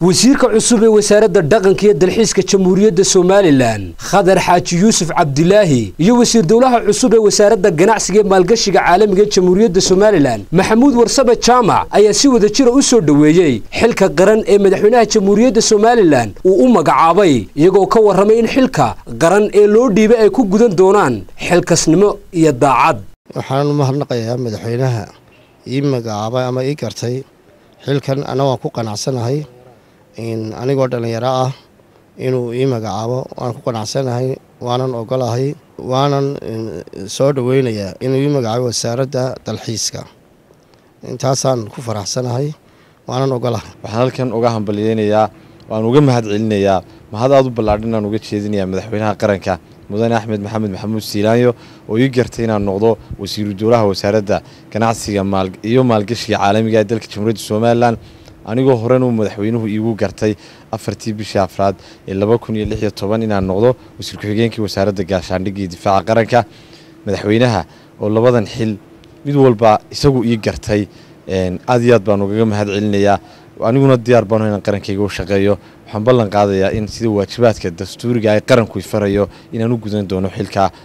wasiirka cusub ee wasaaradda dhaqanka iyo dalxiiska jamhuuriyadda somalilan khadar xaaji yuusuf cabdilaahi iyo wasiir dowlaha cusub ee wasaaradda ganacsiga ee maalgashiga caalamiga ee jamhuuriyadda somalilan maxamuud warsabe jaamac ayaa si wada jira u soo dhoweeyey xilka qaran ee madaxweynaha jamhuuriyadda somalilan uu u magacaabay iyagoo ka warramay in xilka qaran ee loo dhiibay ay ku gudan doonaan xilkasnimo iyo daacad waxaan u mahadnaqayaa madaxweynaha ii magacaabay ama ii gartay xilkan ana waan ku qanacsanahay anigoo dhallinyaro ah inuu ii magacaabo waan ku qanacsanahay waanan ogolahay waanan soo dhoweynayaa inuu ii magacaabo wasaaradda dalxiiska intaasaan ku faraxsanahay waanan ogolahay waxaan halkan uga hambalyeynayaa waan uga mahad celinayaa mahad aad u ballaadhan inaan uga jeedinayaa madaxweynaha qaranka mudane axmed maxamed maxamuud siilaanyo oo ii gartay inaan noqdo wasiiru dowlaha wasaaradda ganacsiga iyo maalgashiga caalamiga ee dalka jamhuuriyadda somalilan anigoo horena uu madaxweynuhu iigu gartay afartii bishii afraad ee laba kun iyo lix iyo toban inaan noqdo wasiir ku-xigeenkii wasaaradda gaashaandhigga iyo difaaca qaranka madaxweynaha oo labadan xil mid walba isagu ii gartay aad iyo aad baan ugaga mahad celinayaa aniguna diyaar baanu inaan qarankayga u shaqeeyo waxaan ballan qaadayaa in sida waajibaadka dastuuriga ay qaranku ifarayo inaan u gudan doono xilkaa